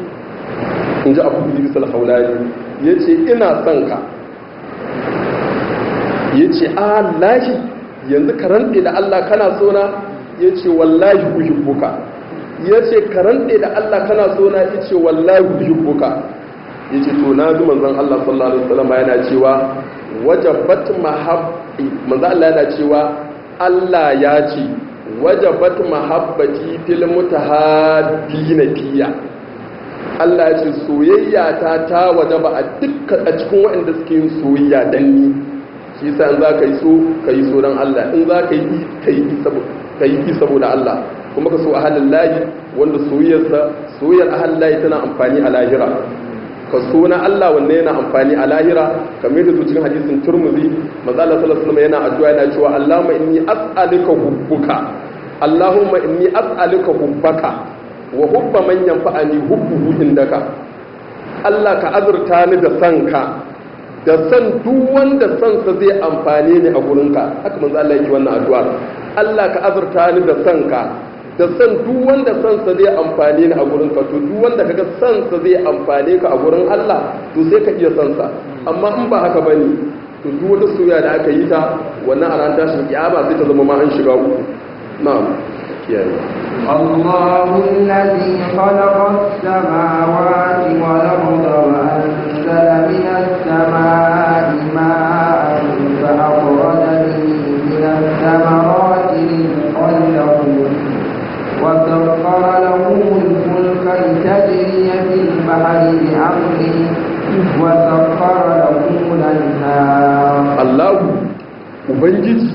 in ji Abu Idris al-Hawlani yace ina son ka ya ce lahi yanzu ka rantse da Allah kana sona ya ce wallahi uhibbuka ya ce ka rantse da Allah kana sona ya ce wallahi uhibbuka ya ce to na ji manzon Allah sallallahu alaihi wasallam yana cewa wajabat mahabbi manzon Allah yana cewa Allah ya ce wajabat mahabbati fil mutahabbina fiya Allah ya ce soyayya ta ta wajaba a dukkan a cikin waɗanda suke yin soyayya dan ni shi sa in za ka yi so ka yi so don Allah in za ka yi ka yi saboda Allah kuma ka so a halin layi wanda soyayyarsa soyayyar a halin layi tana amfani a lahira ka so na Allah wanda yana amfani a lahira kamar da cikin hadisin turmuzi manzo Allah sallallahu alaihi wasallam yana addu'a yana cewa Allahumma inni as'aluka hubbuka Allahumma inni as'aluka hubbaka wa hubba man yanfa'ani hubbuhu indaka Allah ka azurta ni da sanka da san duk wanda sansa zai amfane ni a gurinka haka manzo Allah yake wannan addu'a Allah ka azurta ni da sanka da san duk wanda sansa zai amfane ni a gurinka to duk wanda kaga sansa zai amfane ka a gurin Allah to sai ka iya sansa amma in ba haka bane to duk wata soyayya da aka yi ta wannan a ran tashin kiyama sai ta zama ma an shiga uku na'am kiyaye الله الذي خلق السماوات والأرض وأنزل من السماء ماء فأخرج به من الثمرات رزقا لكم وسخر لكم الفلك لتجري في البحر بأمره وسخر لكم الأنهار Allahu Ubangiji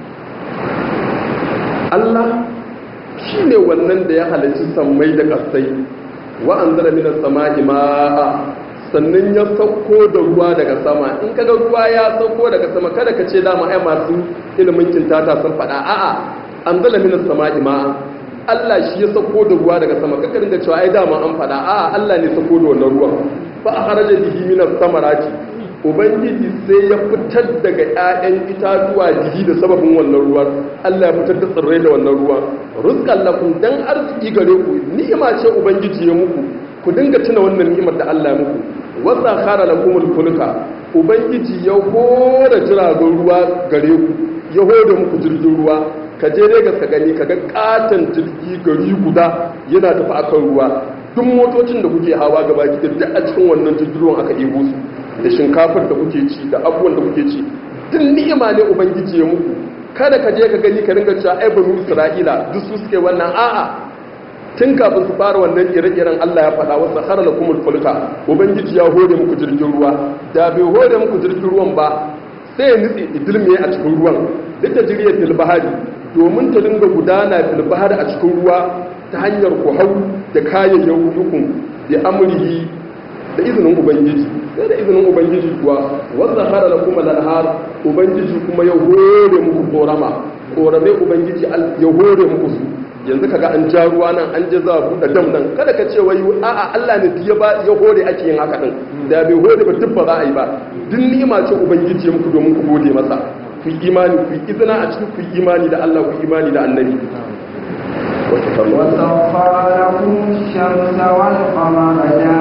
Allah shi ne wannan da ya halarci sammai da ƙasai wa an zara minas sama ma'a sannan ya sauko da ruwa daga sama in kaga ruwa ya sauko daga sama kada ka ce dama ai masu ilimin kintata sun faɗa a'a an zara minas sama ma'a Allah shi ya sauko da ruwa daga sama kaka dinga cewa ai dama an faɗa a'a Allah ne sauko da wannan ruwan fa a haraja bihi minas samarati ubangiji sai ya fitar daga 'ya'yan itatuwa jiki da sababin wannan ruwan allah ya fitar da tsirrai da wannan ruwan rizqan lakum dan arziki gare ku ni'ima ce ubangiji ya muku ku dinga tuna wannan ni'imar da allah ya muku wasa khara lakum fulka ubangiji ya hore jiragen ruwa gare ku ya hore muku jirgin ruwa ka je Legas ka gani ka ga katon jirgi gari guda yana tafi akan ruwa duk motocin da kuke hawa gaba ki duk a cikin wannan jirgin ruwan aka ɗebo su da shinkafar da kuke ci da abubuwan da kuke ci duk ni'ima ne ubangiji ya muku kada ka je ka gani ka ringa cewa ai banu isra'ila duk su suke wannan a'a tun kafin su fara wannan ire-iren Allah ya faɗa wasu har lakumul fulka ubangiji ya hore muku jirgin ruwa da bai hore muku jirgin ruwan ba sai ya nutse idilme a cikin ruwan duk da jiriyar filbahari domin ta dinga gudana filbahari a cikin ruwa ta hanyar ku hau da kayayyakin da amurhi da izinin ubangiji sai da izinin ubangiji kuwa wanda hara da kuma lanhar ubangiji kuma ya hore muku korama korame ubangiji ya hore muku su yanzu kaga an ja ruwa nan an je za a buɗe dam nan kada ka ce wai a'a Allah ne ya ba ya hore ake yin haka din da bai hore ba duk ba za a yi ba duk ni'ima ce ubangiji ya muku domin ku gode masa ku yi imani ku yi izina a cikin ku yi imani da Allah ku yi imani da annabi وسخر لكم الشمس والقمر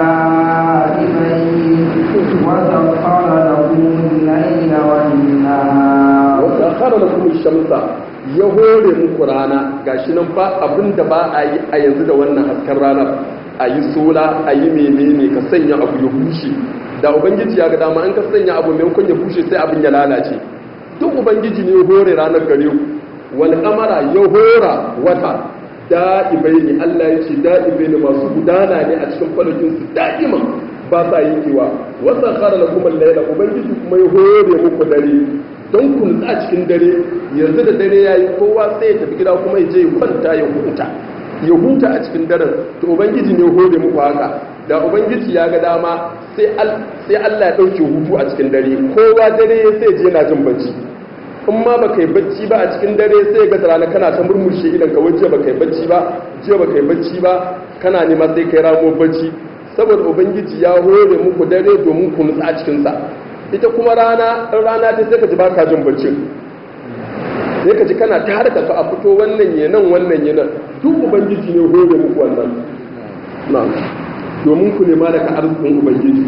دائبين وسخر لكم الليل والنهار وسخر لكم الشمس ya hore muku rana gashi nan ba abin da ba a yi a yanzu da wannan hasken ranar a yi sola a yi menene ka sanya abu ya bushe da ubangiji ya ga dama an ka sanya abu maimakon ya bushe sai abin ya lalace duk ubangiji ne ya hore ranar gare ku wal kamara ya hora wata da'ibai ne Allah ya ce da'ibai ne masu gudana ne a cikin falakinsu da'ima ba sa yankewa wasa kara na kuma laila ubangiji kuma ya hore muku dare don ku nutsa a cikin dare yanzu da dare ya yi kowa sai ya tafi gida kuma ya je ya kwanta ya huta ya huta a cikin daren to ubangiji ne hore muku haka da ubangiji ya ga dama sai Allah ya ɗauke hutu a cikin dare kowa dare sai je yana jin bacci in ma ba kai bacci ba a cikin dare sai ga rana kana ta murmushe idan ka waje ba kai bacci ba jiya ba kai bacci ba kana nema sai kai ramo bacci saboda ubangiji ya hore muku dare domin ku nutsa a cikin sa ita kuma rana in rana ta sai ka ji baka jin bacci sai ka ji kana ta harka ka a fito wannan ya nan wannan ya nan duk ubangiji ne hore muku wannan na'am domin ku nema daga arzikin ubangiji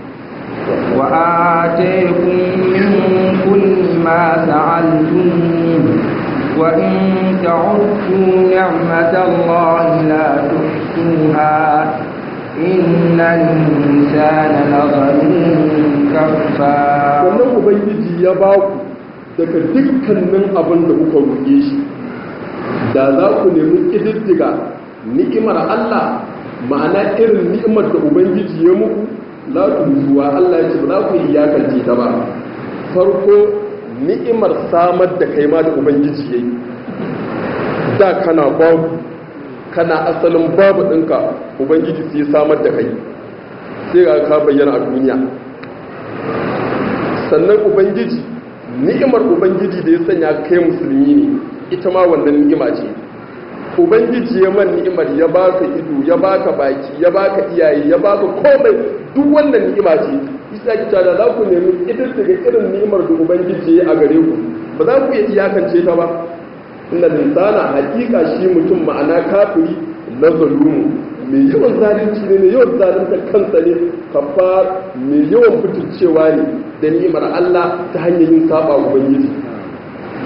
وآتيكم من كل ما سألتموه وإن تعدوا نعمة الله لا تحصوها إن الإنسان لظلوم كفار wannan ubangiji ya ba ku daga dukkanin abin da kuka roƙe shi da za ku nemi ƙididdiga ni'imar Allah ma'ana irin ni'imar da ubangiji ya muku la zuwa Allah ya ce ba za ku yi iyakance ta ba farko ni'imar samar da kai ma da ubangiji yayi da kana babu kana asalin babu ɗinka ubangiji sai samar da kai sai ga ka bayyana a duniya sannan ubangiji ni'imar ubangiji da ya sanya kai musulmi ne ita ma wannan ni'ima ce ubangiji ya man ni'imar ya baka ido ya baka baki ya baka iyaye ya baka komai duk wannan ni'ima ce isa ki tada za ku nemi idan daga irin ni'imar da ubangiji ya a gare ku ba za ku iya iyakance ta ba inna linsana hakika shi mutum ma'ana kafiri na zalumu mai yawan zalunci ne mai yawan zalunta kansa ne kafar mai yawan fitircewa ne da ni'imar Allah ta hanyar yin saba ubangiji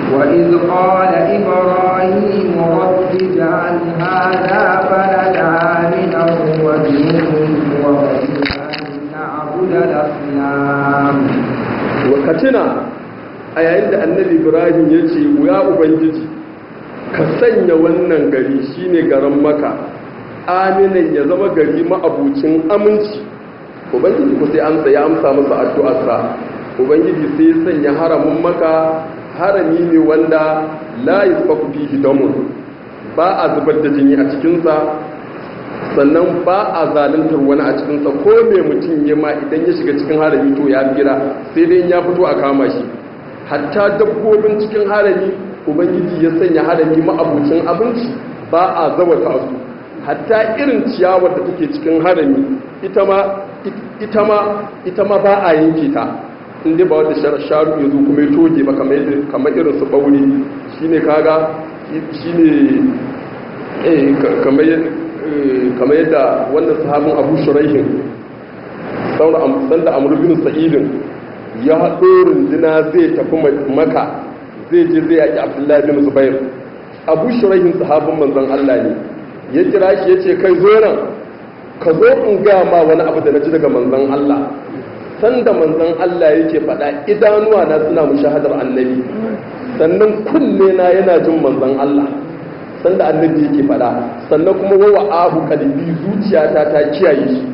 وإذ قال إبراهيم رب اجعل هذا بلدا آمنا واجنبني وبني أن نعبد الأصنام wakatina a yayin da annabi ibrahim ya ce ya ubangiji ka sanya wannan gari shine garin maka aminan ya zama gari ma'abucin aminci ubangiji ku sai amsa ya amsa masa addu'arsa ubangiji sai ya sanya haramin maka harami ne wanda la yasfaku fihi damun ba a zubar da jini a cikinsa sannan ba a zaluntar wani a cikinsa ko mai mutum ya ma idan ya shiga cikin harami to ya gira sai dai ya fito a kama shi hatta dabbobin cikin harami ubangiji ya sanya harami ma'abucin abinci ba a zawata su hatta irin ciyawar da take cikin harami ita ma ita ma ita ma ba a yanke ta inda ba wata sharu ya zo kuma ya toge ba kamar irin su bauri shine kaga shine eh kamar kamar yadda wannan sahabin abu shuraihin sanda amur bin sa'idin ya haɗo rundina zai tafi maka zai je zai yaƙi abdullahi bin zubair abu shuraihin sahabin manzan allah ne ya kira shi ya ce kai zo nan ka zo in ga ma wani abu da na ji daga manzan allah sanda manzan allah yake faɗa idanuwa na suna mushahadar annabi sannan kunne na yana jin manzan allah sanda annabi yake fada sannan kuma wawa abu kalbi zuciyata ta kiyaye shi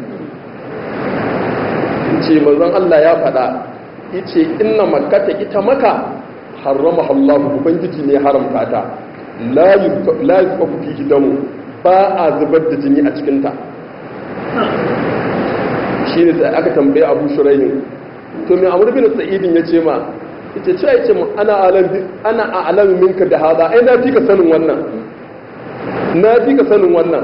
ce manzon Allah ya fada yace inna makkata ita maka harrama Allah ubangiji ne haramta ta la la yuqafu fi damu ba a zubar da jini a cikin ta shine sai aka tambaye Abu Shurayh to me Amr bin Sa'id yace ma yace ce yace mu ana alam ana a'lamu minka da hada ai na fi ka sanin wannan na fi ka sanin wannan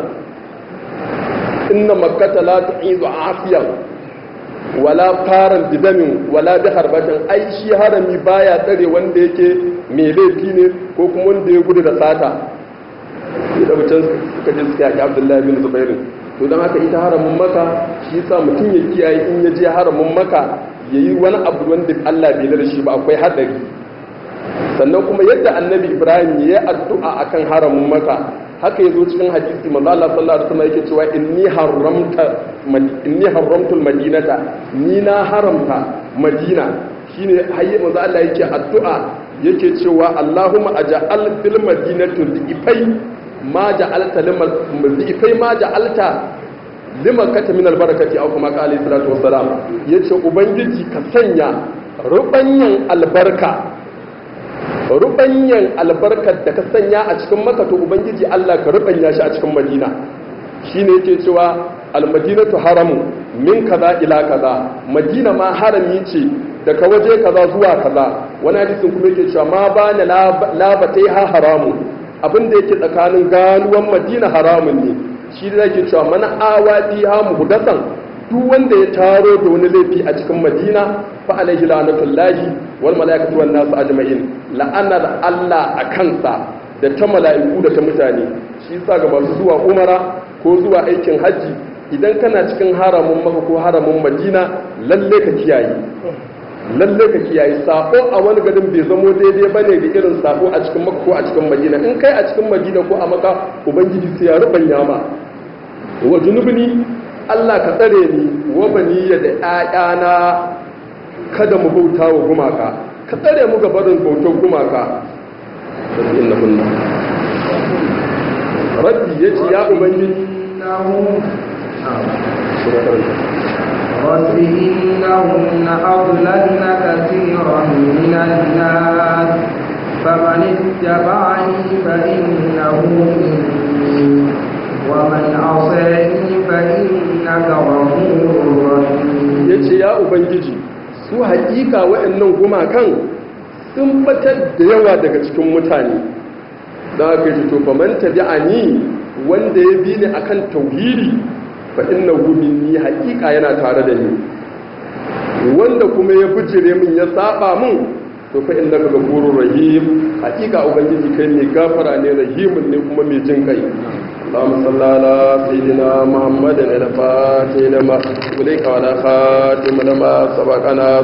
inna makkata la tu'izu afiyan wala faran bidamin wala bi harbatin ai shi harami baya tsare wanda yake mai laifi ne ko kuma wanda ya gudu da sata da mutum suka je suka yaki abdullahi bin zubairu to don haka ita haramin maka shi sa mutum ya kiyaye in ya je haramin maka ya yi wani abu wanda allah bai da shi ba akwai haɗari sannan kuma yadda annabi ibrahim ya yi addu'a akan haramin maka haka yazo cikin hadisi manzo Allah sallallahu alaihi wasallam yake cewa inni haramta inni haramtul madinata ni na haramta madina shine hayya manzo Allah yake addu'a yake cewa Allahumma aj'al fil madinati dhifai ma ja'alta limal dhifai ma ja'alta liman kata min albarakati aw kuma qala sallallahu wassalam yace ubangiji ka sanya rubanyan albarka rubanyan albarkar da ka sanya a cikin maka to ubangiji Allah ka rubanya shi a cikin madina shine yake cewa almadinatu haramu min kaza ila kaza madina ma harami ce daga waje kaza zuwa kaza wani hadisin kuma yake cewa ma bana labatai ha haramu abinda yake tsakanin ganuwan madina haramun ne shi da yake cewa mana awadi ha muhdasan duk wanda ya taro da wani laifi a cikin madina fa alaihi la'natullahi wal malaikatu wan nas ajma'in la'anar Allah a kansa da ta mala'iku da ta mutane shi yasa ga masu zuwa umara ko zuwa aikin haji idan kana cikin haramun maka ko haramun madina lalle ka kiyaye lalle ka kiyaye sako a wani gadin bai zamo daidai bane da irin sako a cikin maka ko a cikin madina in kai a cikin madina ko a maka ubangiji sai ya rubanya ma wa junubni Allah ka tsare ni wa baniya da ƴaƴana kada mu bauta wa gumaka ka tsare mu ga barin bautar gumaka innahunna rabbi yace ya ubangiji رب إنهن أضللن كثيرا من الناس فمن اتبعني فإنه مني ومن عصاني فإنك غفور رحيم yace ya ubangiji su haƙiƙa waɗannan gumakan sun batar da yawa daga cikin mutane da aka yi to faman tabi'ani wanda ya bi ni akan tauhidi fa innahu minni haƙiƙa yana tare da ni wanda kuma ya bijire min ya saba min to fa innaka ghafurur rahim haƙiƙa ubangiji kai ne gafara ne rahimun ne kuma mai jin kai اللهم صل على سيدنا محمد الفاتح لما وليك وعلى خاتم لما سبقنا